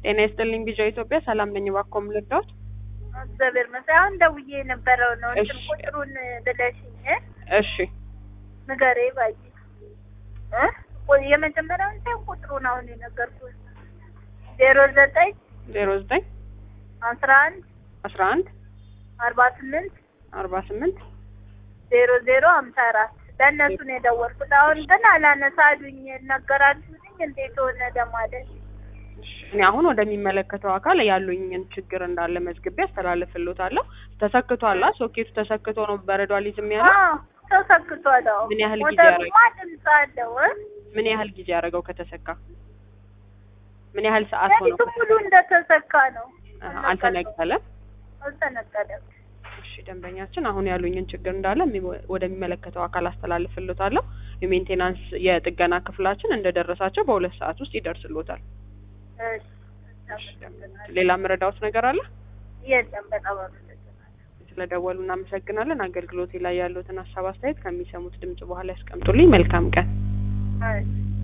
ጤና ይስጥልኝ ቢጃ ኢትዮጵያ ሰላም ነኝ። እባክዎ ምን ልርዳዎት? እግዚአብሔር ይመስገን። አሁን ደውዬ የነበረው ነው እንትን እሺ። ቁጥሩን ብለሽኝ እሺ ንገሬ ባይ እ ቆይ የመጀመሪያውን ሳይሆን ቁጥሩን አሁን የነገርኩት ዜሮ ዘጠኝ ዜሮ ዘጠኝ አስራ አንድ አስራ አንድ አርባ ስምንት አርባ ስምንት ዜሮ ዜሮ ሀምሳ አራት ለእነሱ ነው የደወልኩት። አሁን ግን አላነሳ አሉኝ። ነገራችሁልኝ እንዴት ሆነ ለማለት እኔ አሁን ወደሚመለከተው አካል ያሉኝን ችግር እንዳለ መዝግቤ አስተላልፍልዎታለሁ። ተሰክቷላ ሶኬቱ ተሰክቶ ነው በረዶ አልይዝም ያለው። አዎ ተሰክቷል። አዎ ምን ያህል ጊዜ ሞተሩማ ድምፅ አለው እ ምን ያህል ጊዜ ያደረገው ከተሰካ? ምን ያህል ሰዓት ሆነው? ሌሊቱን ሙሉ እንደተሰካ ነው። አሀ፣ አልተነቀለም። አልተነቀለም። እሺ ደንበኛችን አሁን ያሉኝን ችግር እንዳለ የሚ- ወደሚመለከተው አካል አስተላልፍልዎታለሁ። የሜንቴናንስ የጥገና ክፍላችን እንደደረሳቸው በሁለት ሰዓት ውስጥ ይደርስልዎታል። እሺ አመሰግናለሁ። ሌላ መረዳዎት ነገር አለ? የለም በጣም አመሰግናለሁ። ስለደወሉ እናመሰግናለን። አገልግሎቴ ላይ ያሉትን ሀሳብ አስተያየት ከሚሰሙት ድምጽ በኋላ ያስቀምጡልኝ። መልካም ቀን። እሺ